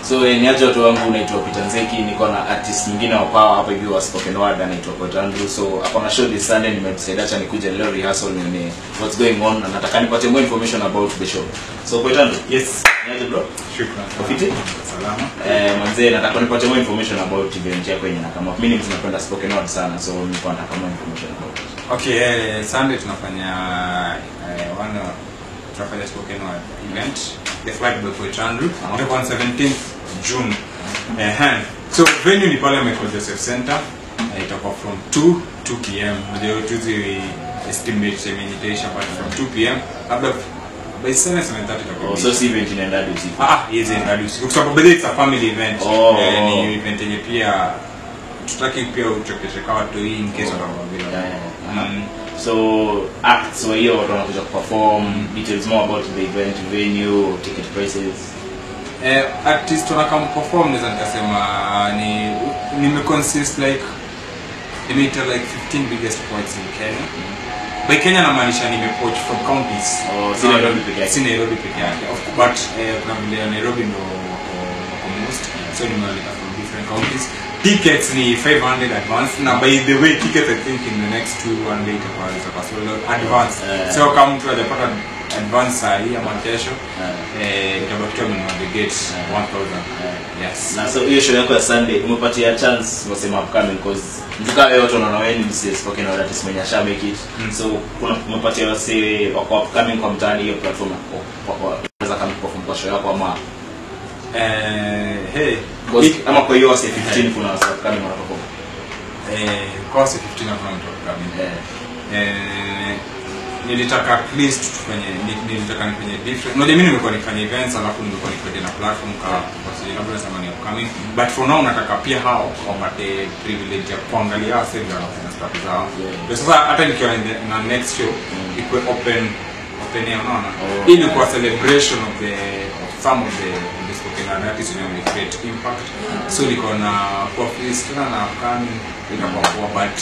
So eh, niaje watu wangu naitwa Peter Nzeki, niko na artist mwingine wa power hapa hivi wa spoken word anaitwa Poet Andrew. So hapo na show this Sunday nimedecide acha nikuje leo rehearsal nione what's going on na nataka nipate more information about the show. So Poet Andrew, Yes. niaje bro? Shukran. Ufiti? Salama. Eh, manzee nataka nipate more information about event yako yenye na kama mimi ni mtu napenda spoken word sana so nilikuwa nataka more information about it. Okay, eh, Sunday tunafanya eh, one uh, tunafanya spoken word event the flight by Poet Andrew Ah. itakuwa on 17th June. Eh, so venue ni pale Michael Joseph Center. Eh, itakuwa from 2 2 pm. Ndio tuzi estimate time yenye itaisha but from 2 pm labda by 7 7:30 itakuwa Oh, so si event inaenda hadi usiku. Ah, yes, ndio usiku. Kwa sababu bado it's a family event. Oh. Eh, ni event yenye pia tutaki pia uchokeshe kwa watu hii in case watakuwa bila. Yeah, yeah, yeah. Mm. So acts wa hiyo watu wanakuja kuperform, details more about the event, venue, ticket prices. Eh, artist wanakam perform naweza nikasema ni nimeconsist like nimeita like 15 biggest poets in Kenya. By Kenya namaanisha nimepoach from counties. Oh, si Nairobi peke yake. Si Nairobi peke yake. Of course, But eh, kuna vile Nairobi ndo wako wako most. So nimewaleta from different counties. Tickets ni 500 advance. Na by the way, tickets I think in the next two one day itakuwa itakuwa sold out advance. Eh. So kama mtu hajapata advance saa hii ama kesho Eh. eh, itabakia amenunua the gate 1000. Yes. Na so hiyo show yako ya Sunday umepatia chance wasema upcoming cause mtuka wewe watu wanaona wewe ni msee spoken word artist mwenye asha make it. Mm. So kuna umepatia wase wako upcoming kwa mtaani hiyo platform kwa kwa unaweza kama perform kwa show yako ama Eh, hey. cause ama kwa hiyo wase 15 kuna wase upcoming wana perform. Eh, course 15 hakuna mtu coming. Eh. Eh, nilitaka at least tufanye ni- nilitaka nifanye different unajua mimi nimekuwa nifanye events alafu nimekuwa nifanye na platform ka kwa sababu labda nasema ni upcoming but for now nataka pia hao wapate privilege ya kuangalia hao sasa ndio wanafanya stuff zao Yeah. ndio sasa hata nikiwa in the- na next show ikuwe open open air unaona Oh, hii ni kwa celebration of the of some of the of the spoken word artists wenye wame create impact so niko na kwa freestyle na upcoming itakuwa poa but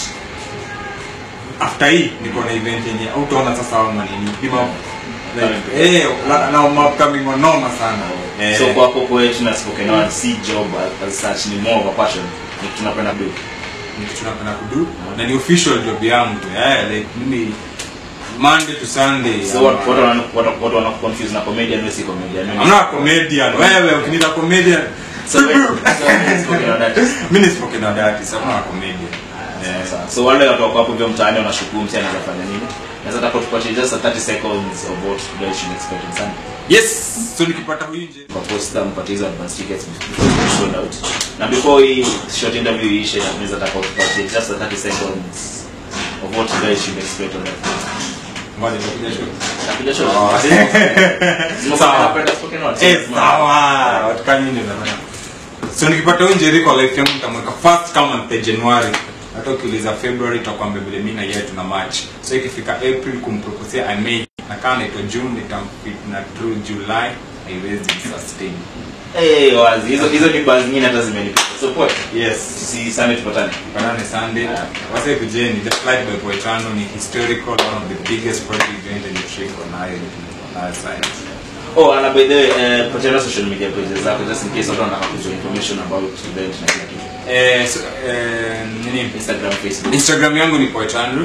after hii niko na event yenye utaona sasa hao manini bima like eh la- na upcoming wanoma sana eh, So kwa hapo poet na spoken word si job as such ni more of a passion. Ni kitu tunapenda do. ni kitu napenda kudu na ni official job yangu eh like mimi Monday to Sunday So watu watu wana watu watu wana confuse na comedian wewe si comedian. Wewe ni- I'm not a comedian wewe ukiniita comedian So wewe so wewe ni spoken word artist. mimi ni spoken word artist I'm not a comedian eh Sawa. So wale watu wako hapo hivyo mtaani wanashukuru msi anaweza fanya nini? Naweza taka tupatie just a 30 seconds of what they should expect on Sunday. yes so nikipata huyu nje Kwa posta mpate hizo advance tickets before you sold out. Na before hii short interview iishe na tunaweza taka tupatie just a 30 seconds of what you guys should expect on that. ngoja nitakuja show Napiga show. Oh. Sima Sawa. napenda spoken word. Eh, sawa watu kama nini nafanya so nikipata huyu nje kwa life yangu nitamweka first kama mpe January hata ukiuliza February tutakwambia vile mimi na yeye tuna match so ikifika April kumproposia I may na kama naitwa June nitamfit na through July haiwezi sustain Eh, wazi. Hizo hizo ni buzz nyingine hata zimenipita. So poa. yes Si Sunday tupatane. Banane Sunday wase kujeni the flight by Poetano ni historical one of the biggest project event in the trip on nayo on our side Oh, and by the way, uh, patana social media pages zako just in case watu wanataka kujua information about event na kila kitu. eh, so, eh, nini Instagram, Facebook. Instagram yangu ni Poet Andrew.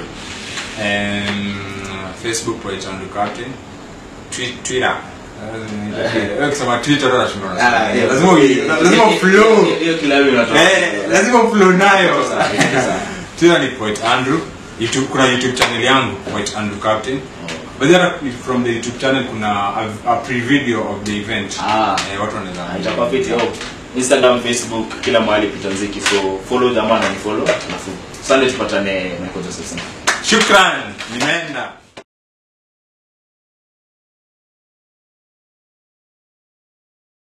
Um, Facebook Poet Andrew Captain. Twi- Twitter. Eh, Ukisema Twitter ndo nashindwa na- Ah, hiyo- lazima ui- lazima hiyo- flow. hiyo- Hiyo kila wiki unatoa. Eh, lazima flow nayo. Sawa, sawa. Twitter ni Poet Andrew. YouTube kuna YouTube channel yangu Poet Andrew Captain. But then from the YouTube channel kuna a, a pre-video of the event. Ah. Eh, watu wanaweza. Ah, itakuwa fiti. Oh, Instagram, Facebook, kila mahali Peter Nziki. So follow jamaa na ni follow. Alafu Sunday tupatane na Coach Joseph. Shukran. Nimeenda.